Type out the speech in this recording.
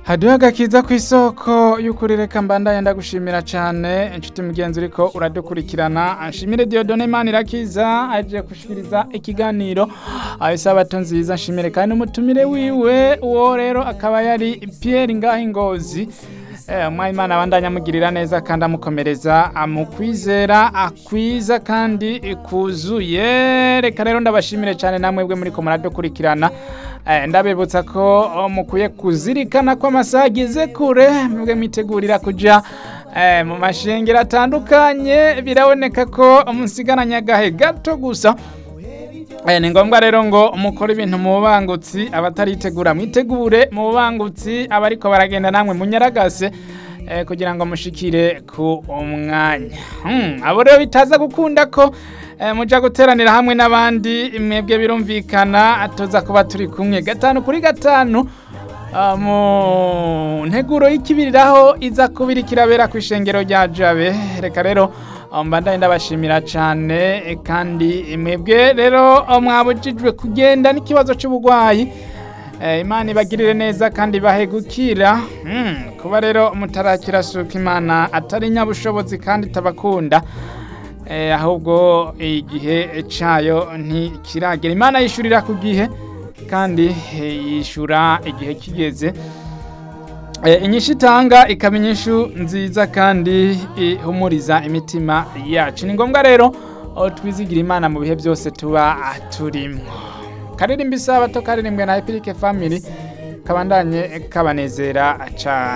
haduha agakiza ku isoko y'ukuri reka mbandanye ndagushimira cyane inshuti mugenzi uriko uradukurikirana nshimire Dieudonne Manirakiza aje gushikiriza ikiganiro isabato nziza nshimire kandi n'umutumire wiwe uwo rero akaba yari Pierre Ngahingozi umwayimana abandanya amugirira neza kandi amukomereza mu kwizera akwiza kandi kuzuye reka rero ndabashimire cyane namwe bwe muri ko muradukurikirana ndabibutsa ko mukwiye kuzirikana ko amasaha ageze kure mwebwe mwitegurira kujya mu mashengero atandukanye biraboneka ko musigaranye agahe gato gusa ni ngombwa rero ngo mukore ibintu mu bubangutsi abataritegura mwitegure mu bubangutsi abariko baragenda namwe munyaragase kugira ngo mushikire ku mwanya abo rero bitaza gukunda ko muja guteranira hamwe n'abandi mwebwe birumvikana tuza kuba turi kumwe gatanu kuri gatanu mu nteguro y'ikibiriraho iza kubira ikirabera ku ishengero rya jabe reka rero mbandanye ndabashimira cyane kandi mwebwe rero mwabujijwe kugenda n'ikibazo cy'uburwayi imana ibagirire neza kandi bahe gukira kuba rero mutarakira suka imana atari nyabushobozi kandi itabakunda ahubwo igihe cyayo ntikiragera imana yishyurira ku gihe kandi yishyura igihe kigeze inyishu itanga ikaba inyishu nziza kandi ihumuriza imitima yacu ni ngombwa rero twizigira imana mu bihe byose tuba turimo karirimba isabato karirimbwe na epirike family kabandanye kabanezera cyane